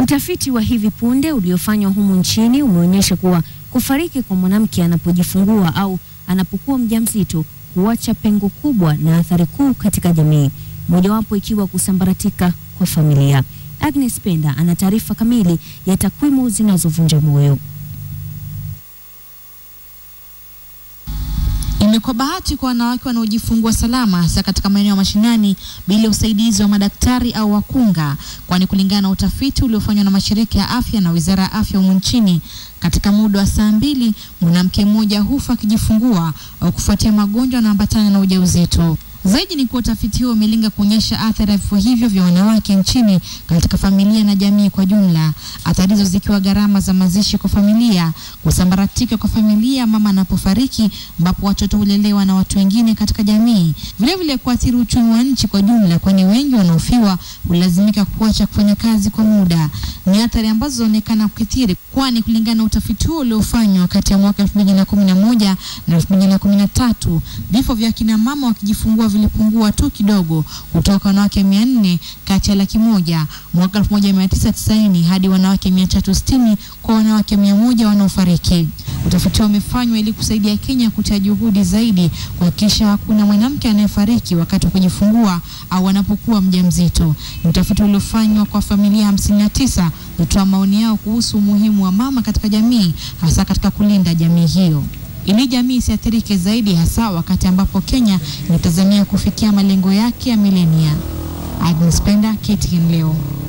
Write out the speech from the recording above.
Utafiti wa hivi punde uliofanywa humu nchini umeonyesha kuwa kufariki kwa mwanamke anapojifungua au anapokuwa mjamzito huacha pengo kubwa na athari kuu katika jamii, mojawapo ikiwa kusambaratika kwa familia. Agnes Penda ana taarifa kamili ya takwimu zinazovunja moyo. Imekuwa bahati kwa wanawake wanaojifungua salama hasa katika maeneo ya mashinani bila usaidizi wa madaktari au wakunga, kwani kulingana na utafiti uliofanywa na mashirika ya afya na Wizara ya Afya humu nchini, katika muda wa saa mbili mwanamke mmoja hufa akijifungua au kufuatia magonjwa yanayoambatana na ujauzito. Zaidi ni kuwa utafiti huo umelenga kuonyesha athari ya vifo hivyo vya wanawake nchini katika familia na jamii kwa jumla, athari hizo zikiwa gharama za mazishi kwa familia, kusambaratika kwa familia mama anapofariki, ambapo watoto hulelewa na watu wengine katika jamii, vilevile kuathiri uchumi wa nchi kwa jumla, kwani wengi wanaofiwa hulazimika kuacha kufanya kazi kwa muda. Ni athari ambazo zinaonekana kukithiri, kwani kulingana na utafiti huo uliofanywa kati ya mwaka 2011 na 2013 vifo vya kina mama wakijifungua vilipungua tu kidogo kutoka wanawake mia nne kati ya laki moja mwaka 1990 hadi wanawake 360 kwa wanawake mia moja wanaofariki. Utafiti huo umefanywa ili kusaidia Kenya kutia juhudi zaidi kuhakikisha hakuna mwanamke anayefariki wakati wa kujifungua au anapokuwa mjamzito. Ni utafiti uliofanywa kwa familia 59 kutoa maoni yao kuhusu umuhimu wa mama katika jamii, hasa katika kulinda jamii hiyo ili jamii isiathirike zaidi, hasa wakati ambapo Kenya inatazamia kufikia malengo yake ya milenia. Agnes Penda, KTN leo.